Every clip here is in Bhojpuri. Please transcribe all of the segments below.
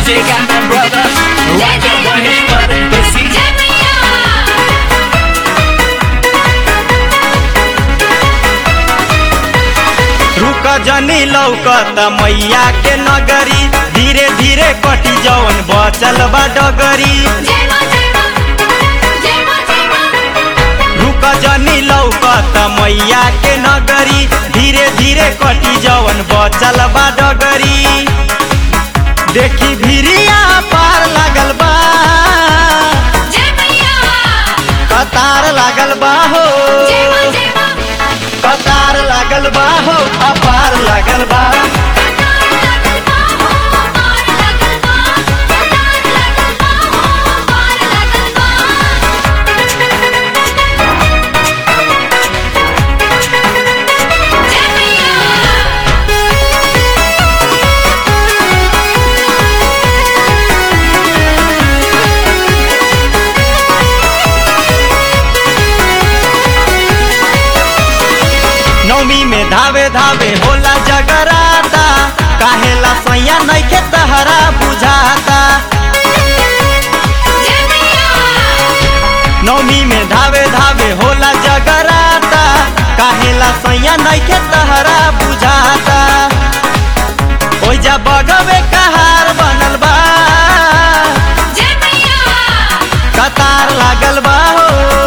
Music and my brother, Raja Maheshwar, Basi. रुक जनी लौकत मैया के नगरी धीरे धीरे कटी जवन बचल बा डगरी रुक जनी लौकत मैया के नगरी धीरे धीरे कटी जवन बचल बा डगरी देखी भिरिया पार लागल बा कतार लागल बा हो कतार लागल बा हो अपार लागल बा नौमी में धावे धावे होला जगराता काहेला सैया नइखे तहरा बुझाता नौमी में धावे धावे होला जगराता काहेला सैया नइखे तहरा बुझाता ओइजा बगवे कहार बनल बा कतार लागल बा हो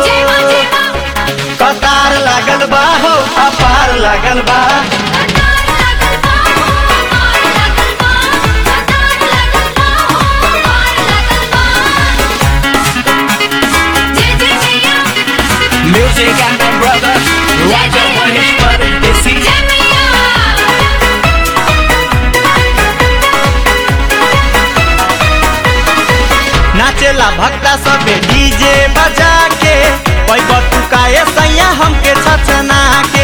कतार लागल बा हो अपार लागल बा Music and my brother, Raja Maheshwar, Basi. नाचेला भक्ता सबे डीजे बजा के पैब तू काए सैया हमके छचना के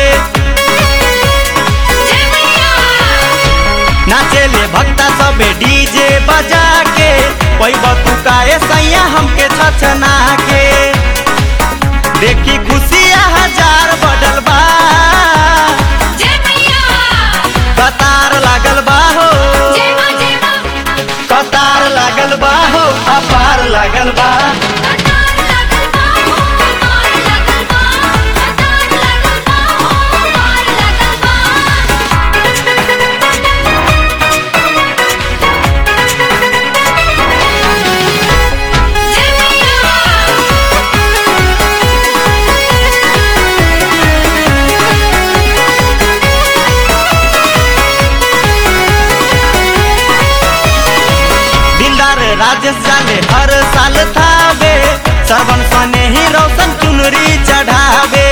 नाचेले भक्ता सबे डीजे बजा के पैब तू काए सैया हमके छचना के देखी खुशिया हजार बढ़ल बा कतार लागल बा हो कतार लागल बा हो अपार लागल बा दिलदार राजेश जाले हर साल थावे श्रवण सने ही रोशन चुनरी चढ़ावे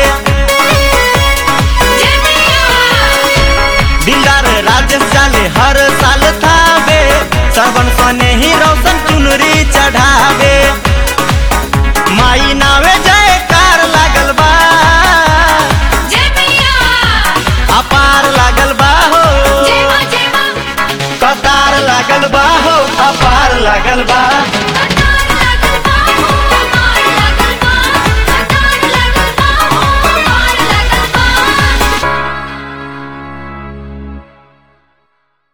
दिलदार राजेश जाले हर साल थावे श्रवण सने ही रोशन चुनरी चढ़ावे माई नावे जय कार लागल बा अपार लागल बा हो कतार लागल बा हो अपार लागल बा